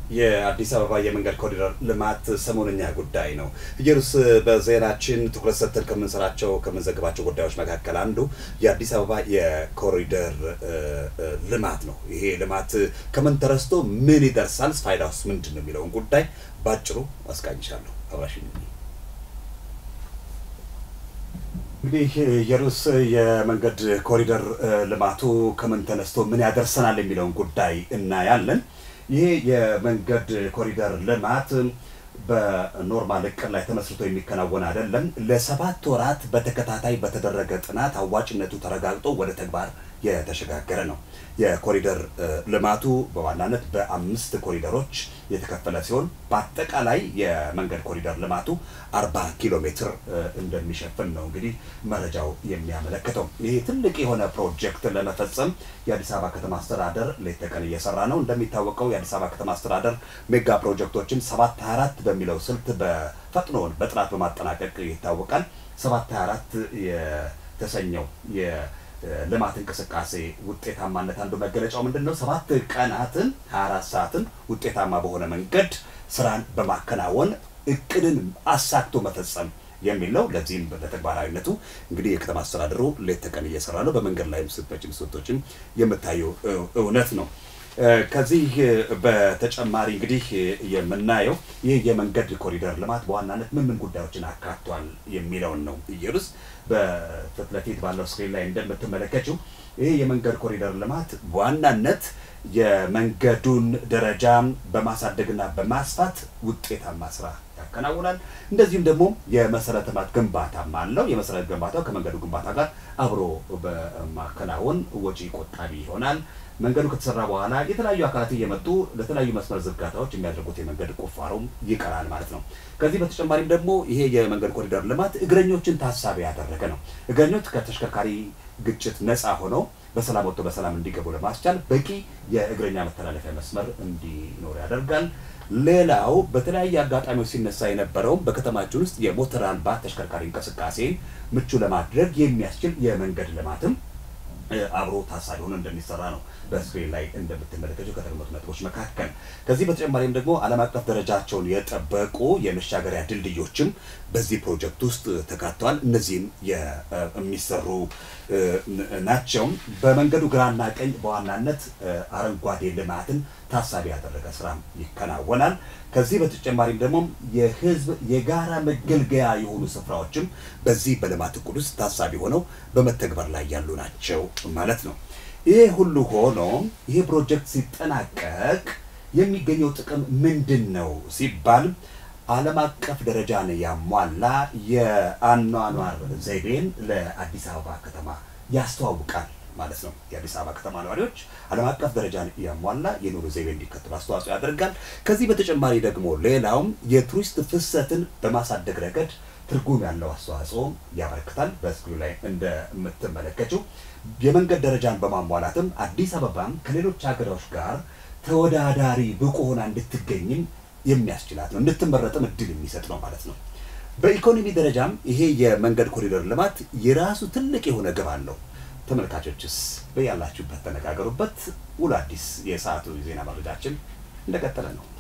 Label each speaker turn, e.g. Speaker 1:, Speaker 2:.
Speaker 1: የአዲስ አበባ የመንገድ ኮሪደር ልማት ሰሞነኛ ጉዳይ ነው። ኢየሩስ በዜናችን ትኩረት ሰጥተን ከምንሰራቸው ከምንዘግባቸው ጉዳዮች መካከል አንዱ የአዲስ አበባ የኮሪደር ልማት ነው። ይሄ ልማት ከምን ተረስቶ ምን ይደርሳል፣ ፋይዳውስ ምንድን ነው የሚለውን ጉዳይ ባጭሩ አስቃኝሻለሁ። አብራሽኝ እንግዲህ ኢየሩስ የመንገድ ኮሪደር ልማቱ ከምን ተነስቶ ምን ያደርሰናል የሚለውን ጉዳይ እናያለን። ይሄ የመንገድ ኮሪደር ልማት በኖርማል እቅድ ላይ ተመስርቶ የሚከናወን አይደለም። ለሰባት ወራት በተከታታይ በተደረገ ጥናት አዋጭነቱ ተረጋግጦ ወደ ተግባር የተሸጋገረ ነው። የኮሪደር ልማቱ በዋናነት በአምስት ኮሪደሮች የተከፈለ ሲሆን በአጠቃላይ የመንገድ ኮሪደር ልማቱ አርባ ኪሎ ሜትር እንደሚሸፍን ነው እንግዲህ መረጃው የሚያመለክተው። ይሄ ትልቅ የሆነ ፕሮጀክት ለመፈጸም የአዲስ አበባ ከተማ አስተዳደር ሌት ተቀን እየሰራ ነው። እንደሚታወቀው የአዲስ አበባ ከተማ አስተዳደር ሜጋ ፕሮጀክቶችን ሰባት ሀያ አራት በሚለው ስልት በፈጥኖውን በጥራት በማጠናቀቅ ይታወቃል። ሰባት ሀያ አራት የተሰኘው ልማት እንቅስቃሴ ውጤታማነት አንዱ መገለጫው ምንድን ነው? ሰባት ቀናትን ሀያ አራት ሰዓትን ውጤታማ በሆነ መንገድ ስራን በማከናወን እቅድን አሳክቶ መፈጸም የሚል ነው። ለዚህም ለተግባራዊነቱ እንግዲህ የከተማ አስተዳደሩ ሌት ተቀን እየሰራ ነው። በመንገድ ላይም ስትመጪም ስትወጪም የምታየው እውነት ነው። ከዚህ በተጨማሪ እንግዲህ የምናየው ይህ የመንገድ ኮሪደር ልማት በዋናነት ምን ምን ጉዳዮችን አካቷል የሚለውን ነው። ኢየሩስ በፊት ለፊት ባለው ስክሪን ላይ እንደምትመለከችው ይህ የመንገድ ኮሪደር ልማት በዋናነት የመንገዱን ደረጃ በማሳደግና በማስፋት ውጤታማ ስራ ያከናውናል። እንደዚሁም ደግሞ የመሰረተ ልማት ግንባታም አለው። የመሰረተ ግንባታው ከመንገዱ ግንባታ ጋር አብሮ በማከናወን ወጪ ቆጣቢ ይሆናል። መንገዱ ከተሰራ በኋላ የተለያዩ አካላት እየመጡ ለተለያዩ መስመር ዝርጋታዎች የሚያደርጉት የመንገድ ቁፋሮም ይቀራል ማለት ነው። ከዚህ በተጨማሪም ደግሞ ይሄ የመንገድ ኮሪደር ልማት እግረኞችን ታሳቢ ያደረገ ነው። እግረኞች ከተሽከርካሪ ግጭት ነፃ ሆነው በሰላም ወጥቶ በሰላም እንዲገቡ ለማስቻል በቂ የእግረኛ መተላለፊያ መስመር እንዲኖር ያደርጋል። ሌላው በተለያየ አጋጣሚዎች ሲነሳ የነበረውም በከተማችን ውስጥ የሞተር አልባ ተሽከርካሪ እንቅስቃሴን ምቹ ለማድረግ የሚያስችል የመንገድ ልማትም አብሮ ታሳቢ ሆኖ እንደሚሰራ ነው በስክሪን ላይ እንደምትመለከቱ ከተቀመጡ ነጥቦች መካከል። ከዚህ በተጨማሪም ደግሞ ዓለም አቀፍ ደረጃቸውን የጠበቁ የመሻገሪያ ድልድዮችም በዚህ ፕሮጀክት ውስጥ ተካተዋል። እነዚህም የሚሰሩ ናቸው። በመንገዱ ግራና ቀኝ በዋናነት አረንጓዴ ልማትን ታሳቢ ያደረገ ስራም ይከናወናል። ከዚህ በተጨማሪም ደግሞ የህዝብ የጋራ መገልገያ የሆኑ ስፍራዎችም በዚህ በልማት እቅድ ውስጥ ታሳቢ ሆነው በመተግበር ላይ ያሉ ናቸው ማለት ነው። ይሄ ሁሉ ሆኖ ይሄ ፕሮጀክት ሲጠናቀቅ የሚገኘው ጥቅም ምንድን ነው ሲባል ዓለም አቀፍ ደረጃን ያሟላ የአኗኗር ዘይቤን ለአዲስ አበባ ከተማ ያስተዋውቃል ማለት ነው። የአዲስ አበባ ከተማ ነዋሪዎች ዓለም አቀፍ ደረጃን ያሟላ የኑሮ ዘይቤ እንዲከተሉ አስተዋጽኦ ያደርጋል። ከዚህ በተጨማሪ ደግሞ ሌላውም የቱሪስት ፍሰትን በማሳደግ ረገድ ትርጉም ያለው አስተዋጽኦ ያበረክታል። በስክሪኑ ላይ እንደምትመለከችው የመንገድ ደረጃን በማሟላትም አዲስ አበባም ከሌሎች ሀገሮች ጋር ተወዳዳሪ ብቁ ሆና እንድትገኝም የሚያስችላት ነው፣ እንድትመረጥም እድል የሚሰጥ ነው ማለት ነው። በኢኮኖሚ ደረጃም ይሄ የመንገድ ኮሪደር ልማት የራሱ ትልቅ የሆነ ግብ አለው። ተመልካቾችስ በያላችሁበት ተነጋገሩበት። ውሎ አዲስ የሰዓቱ ዜና መረጃችን እንደቀጠለ ነው።